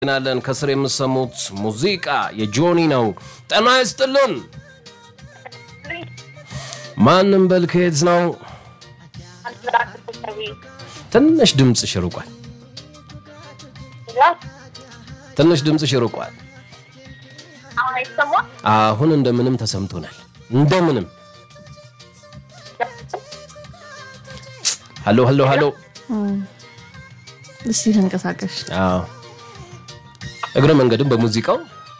ናለን ከስር የምሰሙት ሙዚቃ የጆኒ ነው። ጤና ይስጥልን። ማንም በል ከየት ነው? ትንሽ ድምፅሽ ርቋል። ትንሽ ድምፅሽ ርቋል። አሁን እንደምንም ተሰምቶናል። እንደምንም ሀሎ ሀሎ ሀሎ። እስቲ ተንቀሳቀሽ። አዎ እግረ መንገድም በሙዚቃው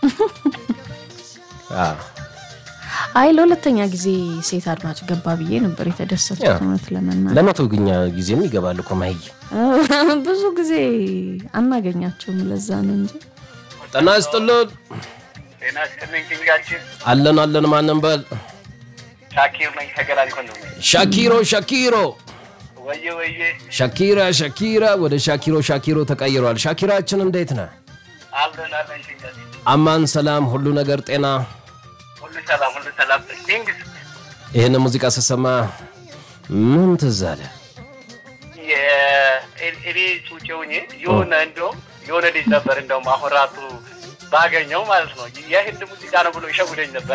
አዎ አይ ለሁለተኛ ጊዜ ሴት አድማጭ ገባ ብዬ ነበር የተደሰትኩት። ያ። እውነት ለመናገር ለመቶ ግኛ ጊዜም ይገባል እኮ ማይ ብዙ ጊዜ አናገኛቸውም። ለዛ ነው እንጂ ጤና ይስጥልን። ጤና ይስጥልኝ ኪንጋችን አለን አለን። ማንም በል ሻኪር ነኝ ከገላን ኮንዶሚኒየም። ሻኪሮ ሻኪሮ ወየ ወየ ሻኪራ ሻኪራ ወደ ሻኪሮ ሻኪሮ ተቀይሯል። ሻኪራችን እንዴት ነህ? አለን አለን ኪንጋችን አማን ሰላም፣ ሁሉ ነገር ጤና። ሁሉ ሰላም ሁሉ ሰላም። ኪንግስ ይህን ሙዚቃ ስሰማ ምን ትዝ አለ? የኤሌ ጩጬውኝ የሆነ እንደውም የሆነ ልጅ ነበር እንደውም አሁን ራሱ ባገኘው ማለት ነው የህንድ ሙዚቃ ነው ብሎ ይሸውደኝ ነበር።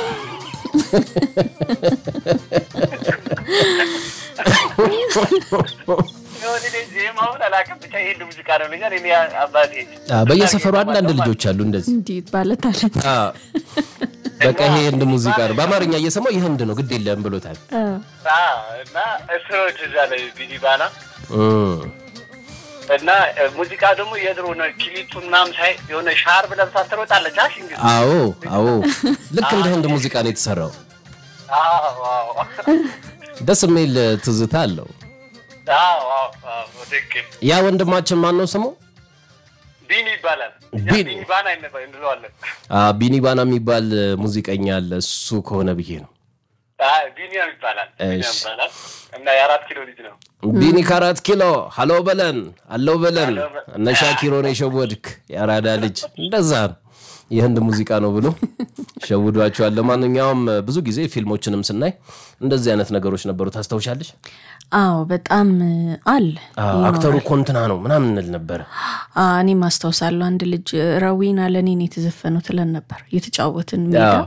የሆነ ልጅ ዜማውን አላውቅም ብቻ የህንድ ሙዚቃ ነው ብሎኛል። እኔ አባቴ አ፣ በየሰፈሩ አንዳንድ ልጆች አሉ እንደዚህ እንዲህ ባለታለንት አ፣ በቃ ይሄ ህንድ ሙዚቃ ነው። በአማርኛ እየሰማው የህንድ ነው ግድ የለም ብሎታል። አዎ፣ እና እስሮች እዛ ላይ ቢኒባና እም፣ እና እ፣ ሙዚቃ ደግሞ የድሮ ነው። ክሊፑ ምናምን ሳይ የሆነ ሻርብ ለብሳ ትሮጣለች። አሽ እንግዲህ አዎ አዎ፣ ልክ እንደ ህንድ ሙዚቃ ነው የተሰራው። አዎ አዎ ደስ የሚል ትዝታ አለው። አዎ አዎ አዎ፣ ትክክል። ያ ወንድማችን ማን ነው ስሙ? ቢኒ ይባላል። እኛ ቢኒ። ቢኒ ባና ይነ- እንለዋለን። አ፣ ቢኒ ባና የሚባል ሙዚቀኛ አለ። እሱ ከሆነ ብዬ ነው። አይ፣ ቢኒያም ይባላል። ቢኒያም እሺ። ይባላል እና የአራት ኪሎ ልጅ ነው። ቢኒ ከአራት ኪሎ ሀሎ በለን አለው በለን ሀሎ በ- እነ ሻኪሮን የሸወድክ የአራዳ ልጅ እንደዛ ነው። የህንድ ሙዚቃ ነው ብሎ ሸውዷቸዋል። ለማንኛውም ብዙ ጊዜ ፊልሞችንም ስናይ እንደዚህ አይነት ነገሮች ነበሩ። ታስታውሻለሽ? አዎ በጣም አለ። አ፣ አክተሩ ኮንትና ነው ምናምን እንል ነበረ። አ፣ እኔም አስታውሳለሁ አንድ ልጅ ረዊና ለእኔ ነው የተዘፈነው ትለን ነበር እየተጫወትን ሜዳ አዎ።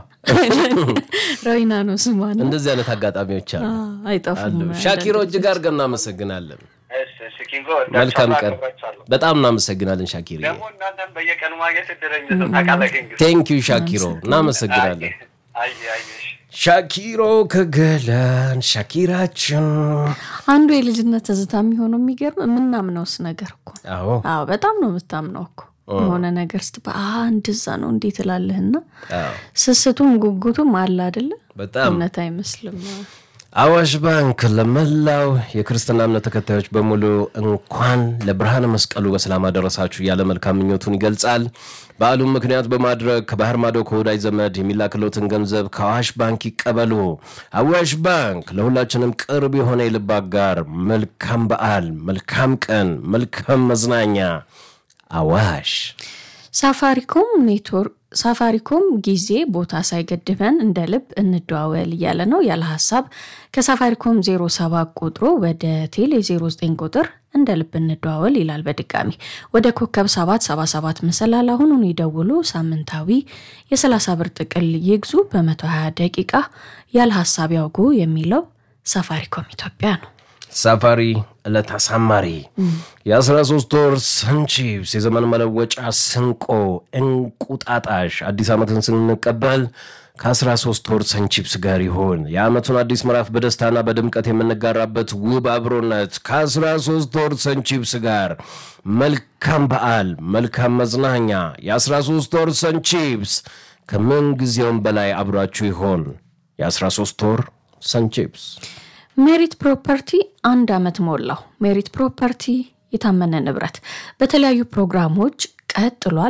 ረዊና ነው ስሟ ነው። እንደዚህ አይነት አጋጣሚዎች አሉ አ፣ አይጠፉም። አሉ። ሻኪሮ እጅግ አድርገን እናመሰግናለን። እሺ፣ እሺ፣ ኪንጎ መልካም ቀን። አከብራችኋለሁ። በጣም እናመሰግናለን ሻኪሮ። ደግሞ እናንተም በየቀኑ ማግኘት እድለኛ ነው። ታውቃለህ ኪንግ። ቴንክ ዩ ሻኪሮ፣ እናመሰግናለን። አይ አይ እሺ። ሻኪሮ ከገላን ሻኪራችን። አንዱ የልጅነት ትዝታ የሚሆነው የሚገርም የምናምነውስ ነገር እኮ አዎ አዎ በጣም ነው የምታምነው እኮ የሆነ ነገር ስትባ "አ፣ እንደዛ ነው እንዴት እላለህና አዎ ስስቱም ጉጉቱም አለ አይደለ? በጣም እውነት አይመስልም። አዋሽ ባንክ ለመላው የክርስትና እምነት ተከታዮች በሙሉ እንኳን ለብርሃነ መስቀሉ በሰላም አደረሳችሁ ያለ መልካም ምኞቱን ይገልጻል። በዓሉም ምክንያት በማድረግ ከባህር ማዶ ከወዳጅ ዘመድ የሚላክሎትን ገንዘብ ከአዋሽ ባንክ ይቀበሉ። አዋሽ ባንክ ለሁላችንም ቅርብ የሆነ የልብ አጋር። መልካም በዓል፣ መልካም ቀን፣ መልካም መዝናኛ። አዋሽ ሳፋሪኮም ኔትወርክ ሳፋሪኮም ጊዜ ቦታ ሳይገድበን እንደ ልብ እንደዋወል እያለ ነው። ያለ ሀሳብ ከሳፋሪኮም 07 ቁጥሩ ወደ ቴሌ 09 ቁጥር እንደ ልብ እንደዋወል ይላል። በድጋሚ ወደ ኮከብ 777 መሰላል አሁኑን ይደውሉ። ሳምንታዊ የ30 ብር ጥቅል ይግዙ። በ120 ደቂቃ ያለ ሀሳብ ያውጉ የሚለው ሳፋሪኮም ኢትዮጵያ ነው። ሳፋሪ ዕለት አሳማሪ የ13 ወር ሰንቺፕስ የዘመን መለወጫ ስንቆ እንቁጣጣሽ አዲስ ዓመትን ስንቀበል ከ13 ወር ሰንቺፕስ ጋር ይሆን የዓመቱን አዲስ ምዕራፍ በደስታና በድምቀት የምንጋራበት ውብ አብሮነት ከ13 ወር ሰንቺፕስ ጋር መልካም በዓል መልካም መዝናኛ የ13 ወር ሰንቺፕስ ከምን ጊዜውም በላይ አብሯችሁ ይሆን የ13 ወር ሰንቺፕስ ሜሪት ፕሮፐርቲ አንድ ዓመት ሞላው። ሜሪት ፕሮፐርቲ የታመነ ንብረት በተለያዩ ፕሮግራሞች ቀጥሏል።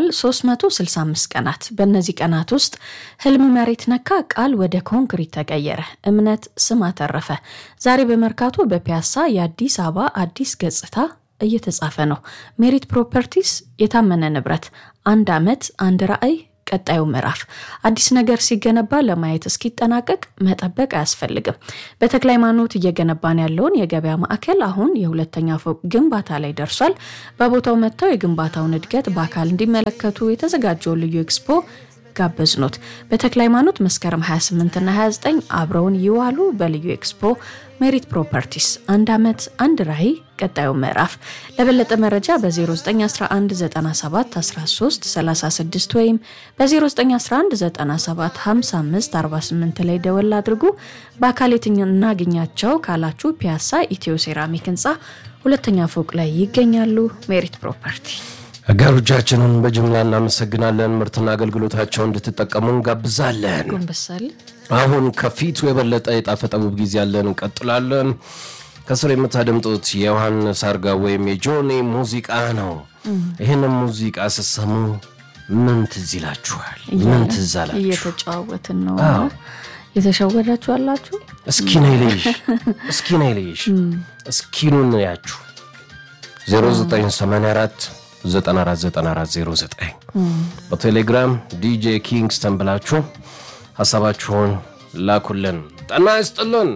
365 ቀናት። በእነዚህ ቀናት ውስጥ ህልም መሬት ነካ፣ ቃል ወደ ኮንክሪት ተቀየረ፣ እምነት ስም አተረፈ። ዛሬ በመርካቶ በፒያሳ የአዲስ አበባ አዲስ ገጽታ እየተጻፈ ነው። ሜሪት ፕሮፐርቲስ የታመነ ንብረት፣ አንድ ዓመት አንድ ራዕይ ቀጣዩ ምዕራፍ አዲስ ነገር ሲገነባ ለማየት እስኪጠናቀቅ መጠበቅ አያስፈልግም። በተክለ ሃይማኖት እየገነባን ያለውን የገበያ ማዕከል አሁን የሁለተኛ ፎቅ ግንባታ ላይ ደርሷል። በቦታው መጥተው የግንባታውን እድገት በአካል እንዲመለከቱ የተዘጋጀውን ልዩ ኤክስፖ ጋበዝኖት። በተክለ ሃይማኖት መስከረም 28ና 29 አብረውን ይዋሉ። በልዩ ኤክስፖ ሜሪት ፕሮፐርቲስ አንድ ዓመት አንድ ራዕይ ቀጣዩ ምዕራፍ። ለበለጠ መረጃ በ0911971336 ወይም በ0911975548 ላይ ደወል አድርጉ። በአካል የትኛ እናገኛቸው ካላችሁ ፒያሳ ኢትዮ ሴራሚክ ህንፃ ሁለተኛ ፎቅ ላይ ይገኛሉ። ሜሪት ፕሮፐርቲ አጋሮቻችንን በጅምላ እናመሰግናለን። ምርትና አገልግሎታቸውን እንድትጠቀሙ እንጋብዛለን። ጎንበሳል አሁን ከፊቱ የበለጠ የጣፈጠ ውብ ጊዜ ያለን እንቀጥላለን። ከስር የምታደምጡት የዮሐንስ አርጋ ወይም የጆኒ ሙዚቃ ነው። ይህንን ሙዚቃ ስትሰሙ ምን ትዝ ይላችኋል? ምን ትዝ አላችሁ? እየተጨዋወትን ነው። አዎ። የተሸወዳችሁ አላችሁ? እስኪ ነይ ልይሽ፣ እስኪ ነይ ልይሽ፣ እስኪኑን ያችሁ 0984 949409 በቴሌግራም ዲጄ ኪንግስተን ብላችሁ ሀሳባችሁን ላኩልን። ጠና ይስጥልን።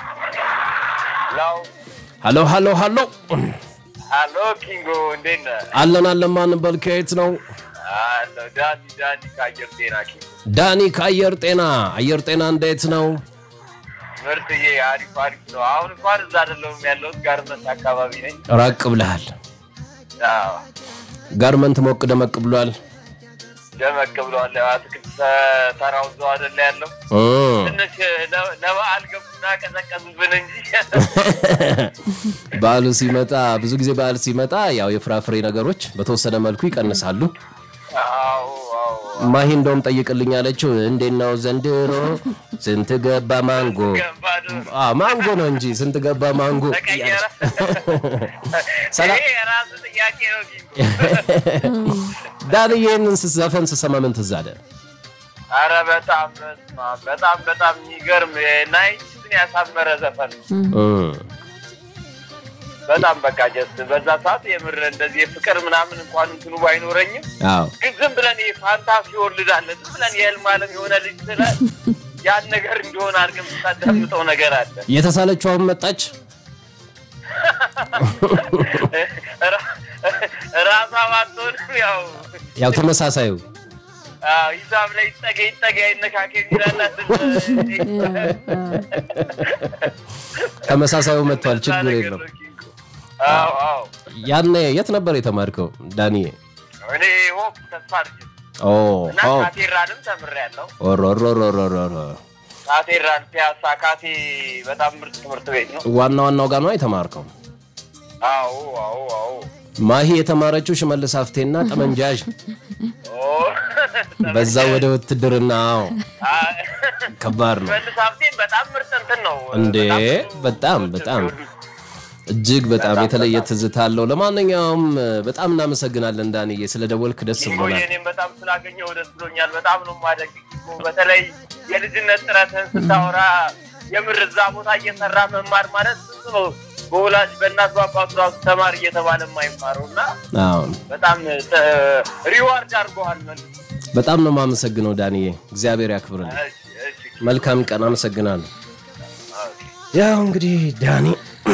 ላው ሀሎ ሀሎ ሀሎ ሀሎ ኪንጎ እንዴት ነህ? አለን አለን። ማን በል ከየት ነው? አሎ ዳኒ ዳኒ ከአየር ጤና ኪንጎ ዳኒ ከአየር ጤና። አየር ጤና እንዴት ነው? ምርጥዬ አሪፍ አሪፍ ነው። አሁን እንኳን እዛ አይደለሁም ያለሁት ጋርመንት አካባቢ ነኝ። ራቅ ብለሃል። አዎ፣ ጋርመንት ሞቅ ደመቅ ብሏል። ደመቅ ብለዋል። አትክልት ተራው እዛው አይደለ ያለው እ ትንሽ ለ- ለበዓል ገቡና ቀዘቀዙብን እንጂ በዓሉ ሲመጣ ብዙ ጊዜ በዓል ሲመጣ ያው የፍራፍሬ ነገሮች በተወሰነ መልኩ ይቀንሳሉ። አዎ አዎ ማሂ እንደውም ጠይቅልኝ ያለችው እንዴት ነው ዘንድሮ ስንት ገባ ማንጎ? ገባዶ አ ማንጎ ነው እንጂ ስንት ገባ ማንጎ? ተቀየረ። ሰላም ይሄ የራሱ ጥያቄ ነው ኪንጎ። ዳን ይህንን ዘፈን ስሰማ ምን ትዝ አለ? አረ በጣም በስመ አብ፣ በጣም በጣም የሚገርም ናይንቲስን ያሳመረ ዘፈን ነው። እ በጣም በቃ ጀስት በዛ ሰዓት የምር እንደዚህ የፍቅር ምናምን እንኳን እንትኑ ባይኖረኝም አዎ ግን ዝም ብለን ይሄ ፋንታሲ ወልዳለን ዝም ብለን የህልም ዓለም የሆነ ልጅ ስለ ያን ነገር እንዲሆን አድርገን የምታዳምጠው ነገር አለ። የተሳለችው አሁን መጣች። ራ- ራሷ ባትሆንም ያው ያው ተመሳሳዩ አዎ፣ ሂሳብ ላይ ይጠገ ይጠገ አይነካከ የሚላላት ተመሳሳዩ መጥቷል። ችግር የለም። አዎ አዎ ያኔ የት ነበር የተማርከው ዳንኤ? እኔ ሆፕ ተስፋ አድርጌ ኦ እና ኦ ካቴድራልም ተምሬያለሁ። ኦሮሮሮሮሮሮ ካቴድራል ፒያሳ ካቴ በጣም ምርጥ ትምህርት ቤት ነው። ዋና ዋናው ጋር ነው የተማርከው። አዎ አዎ አዎ ማሂ የተማረችው ሽመልስ ሀፍቴና ጠመንጃዥ ኦ በዛ ወደ ውትድርና አዎ፣ ከባድ ነው መልስ ሀብቴን በጣም ምርጥ እንትን ነው እንዴ! ብዙ በጣም ሰዎች በጣም የሚወዱት። እጅግ በጣም በጣም የተለየ በጣም። ትዝታ አለው። ለማንኛውም በጣም እናመሰግናለን ዳንዬ፣ ስለደወልክ ደስ ኪንጎ ብሎናል። የኔም በጣም ስላገኘው ደስ ብሎኛል። በጣም ነው ማደግ ኪንጎ። በተለይ የልጅነት ጥረትህን ስታወራ የምር እዛ ቦታ እየሰራ መማር ማለት ብዙ ነው። በወላጅ በእናት በአባቱ ራሱ ተማር እየተባለ የማይማረው እና አዎ በጣም ሪዋርድ አድርገዋል መልስ በጣም ነው የማመሰግነው ዳንዬ፣ እግዚአብሔር ያክብርልን። እሺ፣ እሺ። መልካም ቀን፣ አመሰግናለሁ። ያው እንግዲህ ዳኒ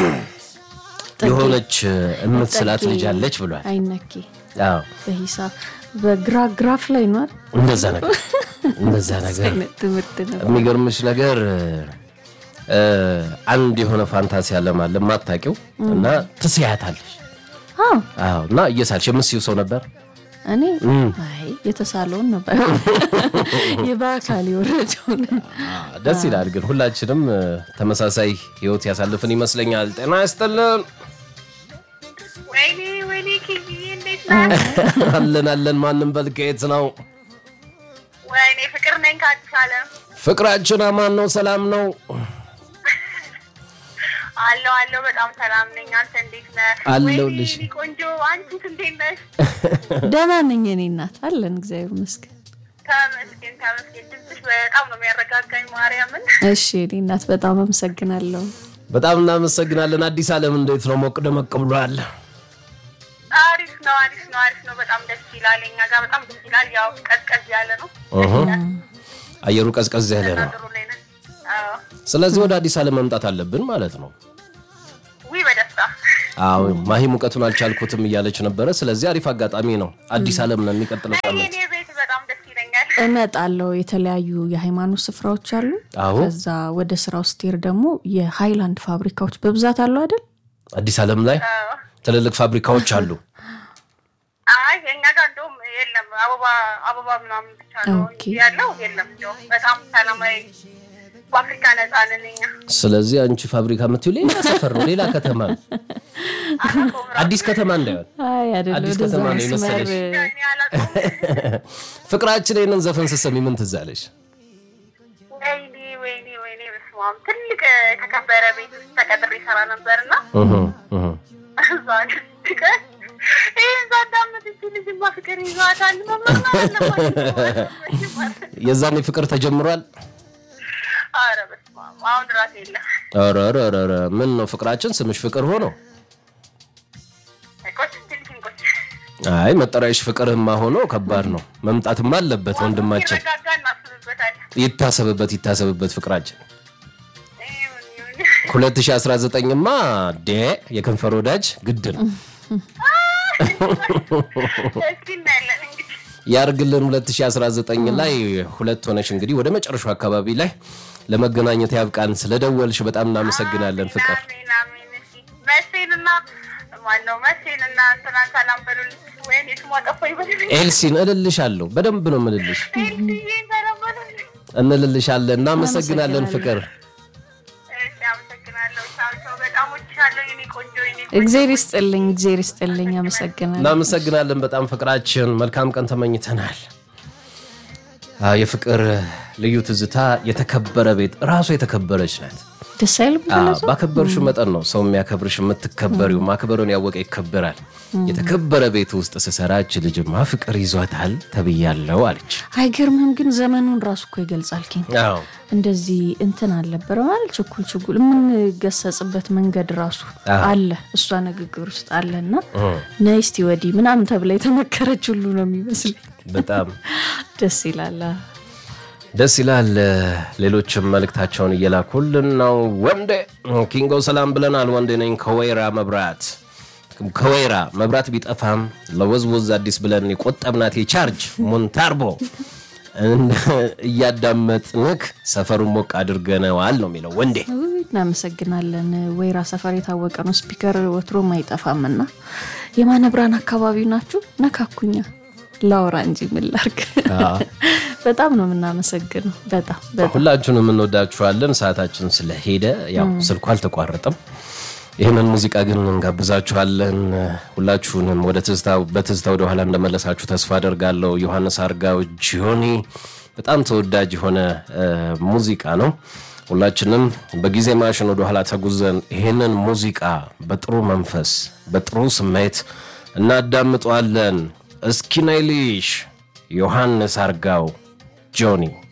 የሆነች የምትስላት ልጅ አለች ብሏል። አይነኬ አዎ በሂሳብ በግራ ግራፍ ላይ ነው አይደል? እንደዛ ነገር እንደዛ ነገር አይነት ትምህርት ነው። የሚገርምሽ ነገር እ፣ አንድ የሆነ ፋንታሲ አለም አለ የማታውቂው እና ትስያታለሽ። አዎ አዎ እና እየሳልሽ የምስዩ ሰው ነበር። እኔ እም። አይ የተሳለውን ነበር የበአካል የወረደውን አዎ፣ ደስ ይላል። ግን ሁላችንም እ፣ ተመሳሳይ ህይወት ያሳልፍን ይመስለኛል። ጤና ይስጥልን። ወይኔ ወይኔ ኪዝዬ እንዴት ነህ? አለን አለን። ማንም በል ከየት ነው? ወይኔ ፍቅር ነኝ ከአዲስ ዓለም ፍቅራችን አማን ነው፣ ሰላም ነው። አለው አለው በጣም ሰላም ነኝ። አንተ እንዴት ነህ? አለሁልሽ። ወይኔ የኔ ቆንጆ አንቺስ እንዴት ነሽ? ደህና ነኝ እኔ እናት አለን እግዚአብሔር ይመስገን። ተመስገን ተመስገን። ድምፅሽ በጣም ነው የሚያረጋጋኝ ማርያምን። እሺ እኔ እናት በጣም አመሰግናለሁ። በጣም እናመሰግናለን። አዲስ ዓለም እንዴት ነው? ሞቅ ደመቅ ብሏል። አሪፍ አሪፍ ነው አሪፍ ነው አሪፍ ነው። በጣም ደስ ይላል። እኛ ጋር በጣም ደስ ይላል። ያው ቀዝቀዝ ያለ ነው። እህ። አየሩ ቀዝቀዝ ያለ ነው። ጥሩ ላይ ነን። አዎ። ስለዚህ ወደ አዲስ አለም መምጣት አለብን ማለት ነው። ውይ በደስታ አዎ ማሂ ሙቀቱን አልቻልኩትም እያለች ነበረ። ስለዚህ አሪፍ አጋጣሚ ነው። አዲስ አለም ነው የሚቀጥለው አይ ሳምንት። የኔ ቤት በጣም ደስ ይለኛል። እመጣለሁ። የተለያዩ የሃይማኖት ስፍራዎች አሉ። አዎ ከዛ ወደ ስራው ስትሄድ ደግሞ የሃይላንድ ፋብሪካዎች በብዛት አሉ አይደል? አዲስ አለም ላይ አዎ። ትልልቅ ፋብሪካዎች አሉ። አይ እኛ ጋር እንደውም የለም አበባ አበባ ምናምን ብቻ ነው ኦኬ። እንጂ ያለው የለም። እንደውም በጣም ሰላማዊ በአፍሪካ ነጻ ነን እኛ። ስለዚህ አንቺ ፋብሪካ የምትይው ሌላ ሰፈር ነው፣ ሌላ ከተማ ነው። አላውቀውም ራሱ። አዲስ ከተማ እንዳይሆን አይ አይደለም። አዲስ ወደዛ ከተማ ነው መስመር የመሰለሽ። እኔ አላውቀውም። ፍቅራችን ይህንን ዘፈን ስትሰሚ ምን ትዝ አለሽ? ወይኔ ወይኔ ወይኔ በስመ አብ ትልቅ የተከበረ ቤት ውስጥ ተቀጥሬ ይሰራ ነበርና እህ እህ። እዛ አንድ ቀን ይህን ሳዳምጥ እቺ ልጅማ ፍቅር ይዟታል መመርመር አለባት። የዛኔ ፍቅር ተጀምሯል። ኧረ በስመ አብ አሁን እራሱ የለም። ኧረ ኧረ ኧረ ኧረ፣ ምን ነው ፍቅራችን ስምሽ ፍቅር ሆኖ? ቆይ ትንሽ እንቆይ። አይ መጠሪያሽ ፍቅርህማ ሆኖ ከባድ ነው። መምጣትማ አለበት ወንድማችን። ሲረጋጋ እናስብበታለን። ይታሰብበት ይታሰብበት ፍቅራችን። ይሁን ይሁን 2019ማ ዴ የከንፈር ወዳጅ ግድ ነው እስኪ እናያለን እንግዲህ ያርግልን። 2019 ላይ ሁለት ሆነሽ እንግዲህ ወደ መጨረሻው አካባቢ ላይ ለመገናኘት ያብቃን። ስለደወልሽ በጣም እናመሰግናለን ፍቅር። አሜን አሜን። እሺ መሴንና ማነው መሴንና ትናንት ሰላም በሉልኝ። ወይኔ ስሟ ጠፋኝ በሉልኝ። ኤልሲን እልልሻለሁ፣ በደንብ ነው ምልልሽ፣ ኤልሲዬን ሰላም በሉልኝ። እንልልሻለን። እናመሰግናለን ፍቅር። እሺ አመሰግናለሁ። ቻው ቻው። በጣም ወድሻለሁ የኔ ቆንጆ የኔ ቆንጆ። እግዜር ይስጥልኝ፣ እግዜር ይስጥልኝ። አመሰግናለሁ። እናመሰግናለን በጣም ፍቅራችን። መልካም ቀን ተመኝተናል። አዎ፣ የፍቅር ልዩ ትዝታ የተከበረ ቤት ራሱ የተከበረች ናት። ደስ አይልም? አዎ፣ ባከበርሽ መጠን ነው ሰው የሚያከብርሽ የምትከበሪው። ማክበሩን ያወቀ ይከበራል። የተከበረ ቤት ውስጥ ስሰራች ልጅማ ፍቅር ይዟታል ተብያለው አለች። አይገርምም? ግን ዘመኑን ራሱ እኮ ይገልጻል። ኪን አዎ እንደዚህ እንትን አልነበረ ማለት ችኩል ችኩል የምንገሰጽበት መንገድ ራሱ አዎ። አለ እሷ ንግግር ውስጥ አለና ነይ እስቲ ወዲህ ምናምን ተብላ የተመከረች ሁሉ ነው የሚመስለኝ። በጣም ደስ ይላል። ደስ ይላል። ሌሎችም መልእክታቸውን እየላኩልን ነው። ወንዴ ኪንጎ ሰላም ብለናል። ወንዴ ነኝ ከወይራ መብራት ከወይራ መብራት ቢጠፋም ለወዝወዝ አዲስ ብለን የቆጠብናት የቻርጅ ሞንታርቦ እንደ- እያዳመጥንክ ሰፈሩን ሞቅ አድርገነዋል ነው የሚለው ወንዴ። ውይ፣ እናመሰግናለን። ወይራ ሰፈር የታወቀ ነው። ስፒከር ወትሮም አይጠፋምና የማነ ብርሃን አካባቢ ናችሁ። ነካኩኛ ላውራ እንጂ ምን ላድርግ። በጣም ነው የምናመሰግነው። በጣም በጣም ሁላችሁንም እንወዳችኋለን። ሰዓታችን ስለሄደ ያው ስልኩ አልተቋረጠም። ይህንን ሙዚቃ ግን እንጋብዛችኋለን። ሁላችሁንም ወደ ትዝታ በትዝታ ወደ ኋላ እንደመለሳችሁ ተስፋ አደርጋለሁ። ዮሐንስ አርጋው ጆኒ በጣም ተወዳጅ የሆነ እ፣ ሙዚቃ ነው። ሁላችንም በጊዜ ማሽን ወደ ኋላ ተጉዘን ይህንን ሙዚቃ በጥሩ መንፈስ በጥሩ ስሜት እናዳምጠዋለን። እስኪ ነይልሽ ዮሐንስ አርጋው ጆኒ